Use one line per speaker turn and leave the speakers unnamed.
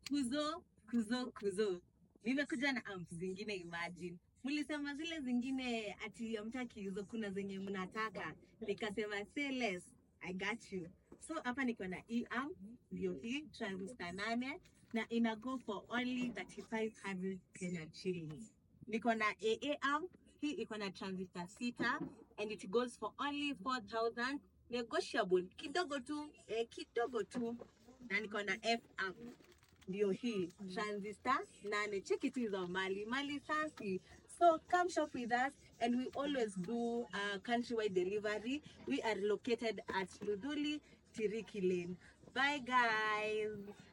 kuzo kuzo kuzo nimekuja na amp zingine imagine mlisema zile zingine ati amtaki hizo kuna zenye mnataka nikasema say less i got you so hapa niko na hii amp ndio hii transistor nane na ina go for only 3500 Kenyan shillings niko na aa amp hii iko na transistor sita and it goes for only 4000 negotiable kidogo tu eh, kidogo tu na niko na f amp ndio hii transistor nane cheki tu hizo mali mali safi so come shop with us and we always do uh, countrywide delivery we are located at luduli tiriki lane bye guys